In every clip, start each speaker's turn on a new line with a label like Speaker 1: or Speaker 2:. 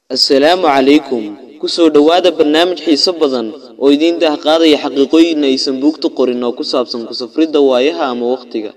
Speaker 1: assalaamu calaykum ku soo dhowaada barnaamij xiiso badan oo idiin dahqaadaya xaqiiqooyin aysan buugta qorin oo ku saabsan kusafridda waayaha ama wakhtiga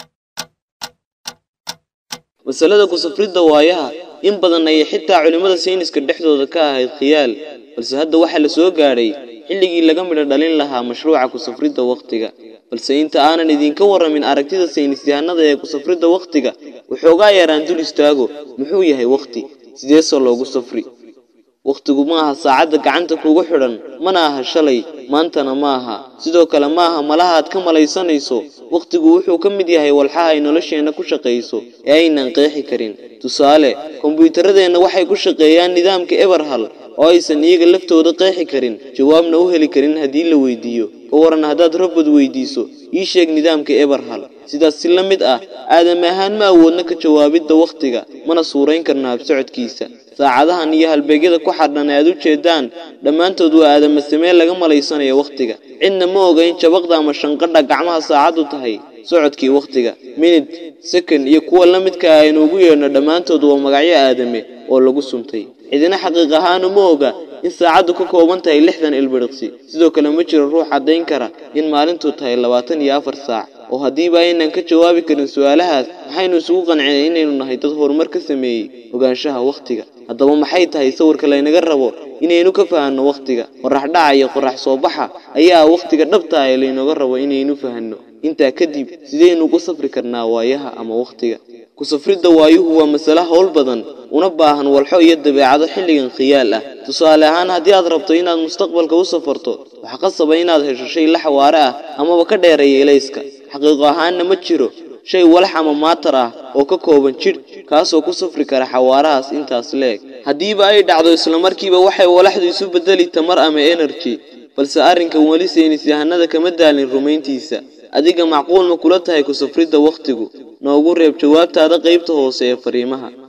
Speaker 1: masalada kusafridda waayaha in badan ayay xitaa culimmada sayniska dhexdooda ka ahayd khiyaal balse hadda waxaa la soo gaadhay xilligii laga midho dhalin lahaa mashruuca kusafridda wakhtiga balse inta aanan idinka warramin aragtida saynisyahanada ee kusafridda wakhtiga waxoogaa yaraan dul istaago muxuu yahay wakhti sideesoo loogu safri wakhtigu ma aha saacadda gacanta kugu xidhan mana aha shalay maantana ma aha sidoo kale ma aha malaha aad ka malaysanayso wakhtigu wuxuu ka mid yahay walxaha ay nolosheenna ku shaqayso ee aynan qeexi karin tusaale kombiyuutaradeenna waxay ku shaqeeyaan nidaamka eberhal oo aysan iyaga laftooda qeexi karin jawaabna u heli karin haddii la weydiiyo ka waran haddaad robot weydiiso ii sheeg nidaamka eberhal sidaas si la mid ah aadam ahaan ma awoodna ka jawaabidda wakhtiga mana suurayn karna habsocodkiisa saacadahan iyo halbeegyada ku xadhan ee aad u jeedaan dhammaantood waa aadama samee laga malaysanayo wakhtiga cidna ma oga in jabaqda ama shanqadha gacmaha saacaddu tahay socodkii wakhtiga minid sekond iyo kuwa la midka aynu ugu yeedhno dhammaantood waa magacyo aadame oo lagu suntay cidina xaqiiq ahaanu ma oga in saacaddu ka kooban tahay lixdan ilbiriqsi sidoo kale ma jiro ruux caddayn kara in maalintu tahay labaatan iyo afar saac oo haddiiba aynan ka jawaabi karin su-aalahaas maxaynu isugu qancinay inaynu nahay dad horumar ka sameeyey ogaanshaha wakhtiga haddaba maxay tahay sawirka laynaga rabo inaynu ka fahanno wakhtiga qorax dhaca iyo qorax soo baxa ayaa wakhtiga dhabta ah ee laynooga rabo inaynu fahanno intaa kadib sidaynu ugu safri karnaa waayaha ama wakhtiga kusafridda waayuhu waa masale howl badan una baahan walxo iyo dabeecado xilligan khiyaal ah tusaale ahaan haddii aad rabto inaad mustaqbalka u safarto waxaa qasaba inaad hesho shay la xawaare ah amaba ka dheereeya elayska xaqiiqo ahaanna ma jiro shay walax ama maatar ah oo ka kooban jidh kaasoo ku safri kara xawaarahaas intaas leeg haddiiba ay dhacdo islamarkiiba waxay walaxdu isu bedeli tamar ama energy balse arrinkan weli saynisyahanada kama daalin rumayntiisa adiga macquul ma kula tahay kusafridda wakhtigu noogu reeb jawaabtaada qaybta hoose ee fariimaha